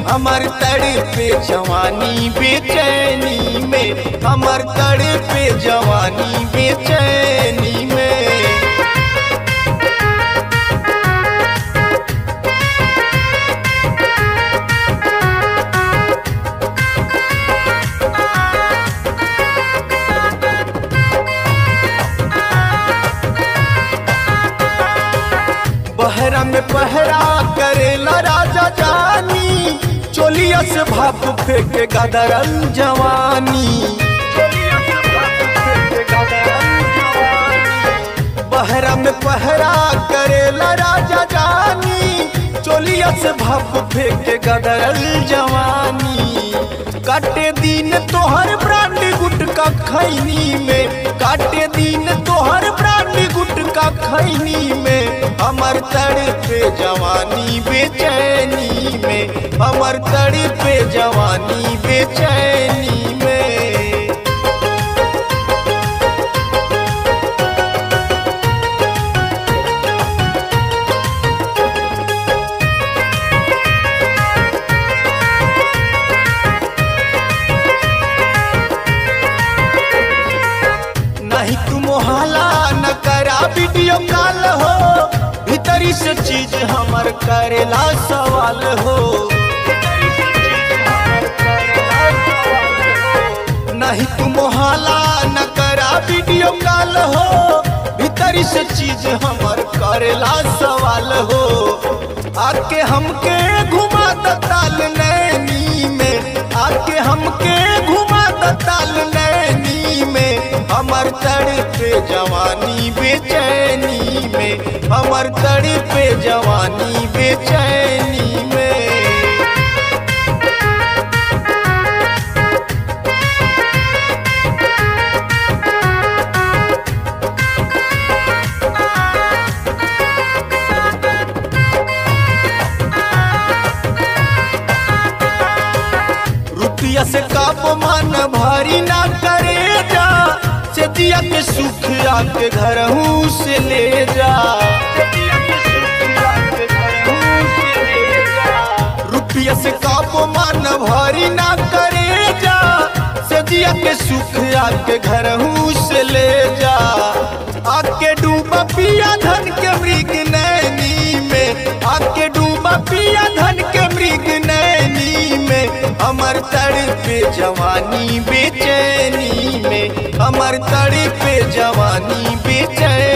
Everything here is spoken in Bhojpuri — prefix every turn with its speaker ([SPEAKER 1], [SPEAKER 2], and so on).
[SPEAKER 1] हमर तड़पे जवानी बेचैनी में हमर तड़पे जवानी बेचैनी में बहरा में पहरा करेला राजा जानी चोलिया से भाप फेंके गदरल जवानी बहरा में पहरा करेला राजा जानी चोलिया से भाप फेंके गदरल जवानी काटे दिन तोहर ब्रांड गुटका खैनी में काटे दिन तोहर ब्रांड गुटका खैनी में हमर तड़पे जवानी बेचैनी में हमर तड़पे जवानी बेचैनी में नहीं तू मोहला न करा वीडियो कॉल हो भीतरी से चीज हमर करेला सवाल हो नहीं तू मोहला न करा वीडियो कॉल हो भीतरी से चीज हमर करेला सवाल हो आके हमके घुमा द ताल नैनी में आके हमके घुमा द ताल नैनी में हमर तड़पे जवानी बेचैनी में हमर तड़पे जवानी बेचैनी में रुपया से काप मन भारी ना करे जा से दिया के सुख आके घर से ले जा रुपया से काप मन भारी ना करे जा से दिया के सुख आके घर से ले जा आके डूबा पिया धन के मृग नैनी में आके डूबा पिया धन के मृग नैनी में हमर तड़पे जवानी बेचैनी में हमर तड़पे जवानी बेचैनी